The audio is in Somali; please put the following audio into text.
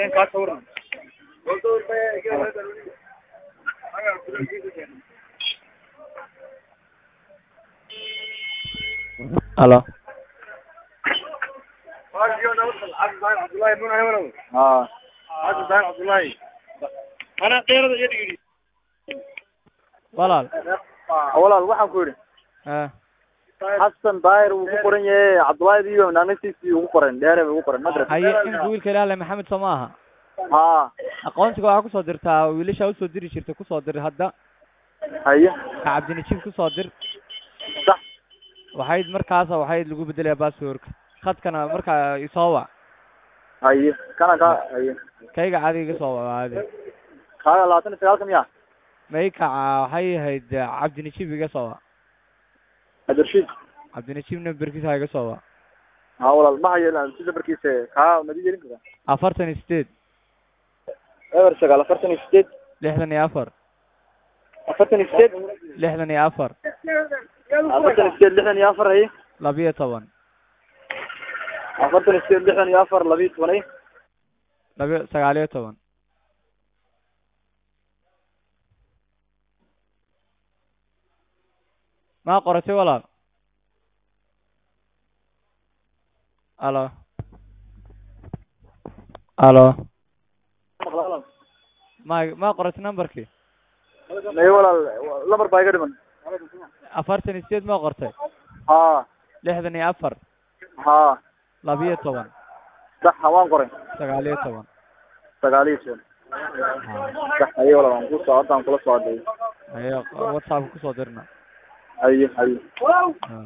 in kaa sawirna halo haa walaal walaal waxaan ku yidhi ah xasan daahir wuu ku qoran yahay cabdullaahi iyo naanasiisii ugu qoran dheere bay ugu qoran madras haye imika wiilka ilaale maxamed soo ma aha haa aqoonsiga waxaa kusoo dirtaa wiilasha usoo diri jirta kusoo dir hadda haye ka cabdinajiib kusoo dir sax waxayd markaasa waxayd lagu bedelaya basswordka khadkana markaa isoo wac haye kana ka haye kayga caadiga iga soo wac caadi kaaga labaatan iyo sagaalka miya maykaca waxay ahayd cabdinajiib iga soo wac adershiid cabdinajiib namberkiisa ha iga soo wac haa walaal ma hayo si nambarkiisa kaa madi yeelin karaa afartan iyo sideed eber sagaal afartan iyo sideed lixdan iyo afar afartan iyo sideed lixdan iyo afar afartan iyo sideed lixdan iyo afar haye labiyo toban afartan iyo sideed lixdan iyo afar labiyo toban haye labiyo sagaaliyo toban maa qoratay walaal alo alo ma ma qoratay numberkii maye walaal lambar baa iga dhiman afartan iyo sideed ma qortay haa lixdan iyo afar haa labiyo toban sax waan qoray sagaaliyo toban sagaal iyo toban sax haye walaal waan kusoo haddaan kula soo hadlay ayo whatsappka kusoo dirna haye haye Ah.